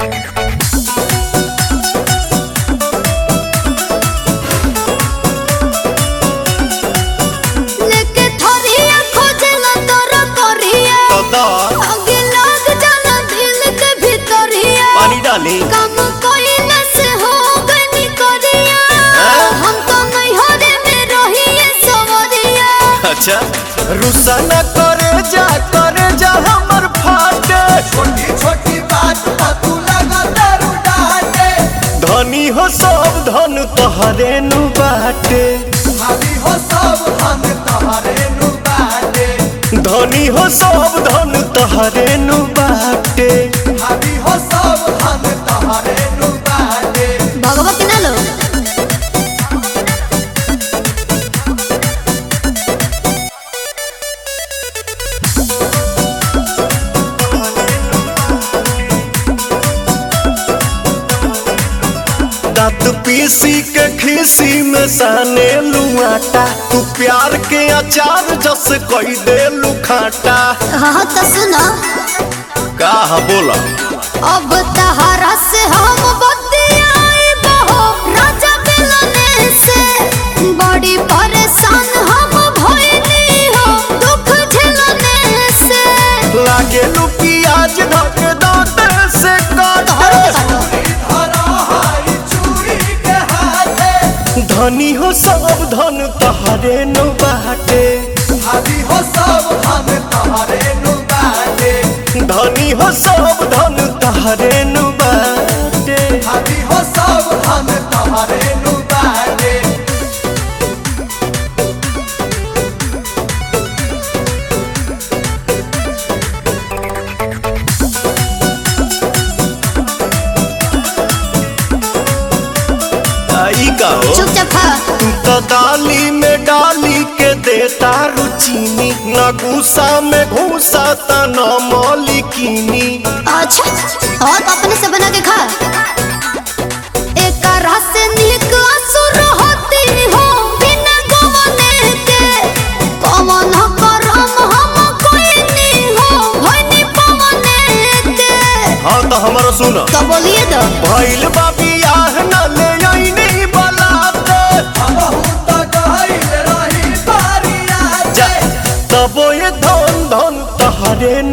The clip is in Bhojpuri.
लेके थोरिया खोजला तोर करिया तो दा आगे लग जाना दिल के भीतरिया पानी डाली काम कोई न से हो गनी करिया हम तो नहीं हो रे में रहिए सवरिया अच्छा रुसा न करे जा करे जा हमर फाटे छोटी छोटी बात पर तू लगा दारू डाटे धनी हो सब धन तोहरे नु बाटे भाभी हो सब हम तोहरे नु बाटे धनी हो सब धन तोहरे नु बाटे भाभी हो सब हम तोहरे नु बाटे भगवत ना लो दांत पीसी के खीसी में साने लुआटा तू प्यार के अचार जस कई दे लुखाटा हाँ तो सुनो का बोला अब तहरा से हम बतियाई बहो राजा मिलने से बड़ी परेशान हम भइली हो दुख झेलने से लागे लू प्याज धक दांत से तोहरो काटे के काटो धरा हाई चूड़ी के हाथे धनी हो सब धन तोहरे नु बाटे भाभी हो सब हम तोहरे नु बाटे धनी हो सब धन तोहरे नु बाटे भाभी हो सब हम तोहरे नु बाटे आई का हो चुपचाप खा तू तो दाली में डाली के देता रुचीनी न गुस्सा में घूसा त न मौलिकीनी अच्छा और तो अपने से बना के खा एक रस से नीक असुर होती हो बिना गवने के कमन करम हम कोई नहीं हो होनी पवने के हाँ तो हमारा सुन तो बोलिए तो भइल बा बियाह न ले आईनी बलाते बहुत गहरी रही बारिया जा तबो ये धन धन तहरे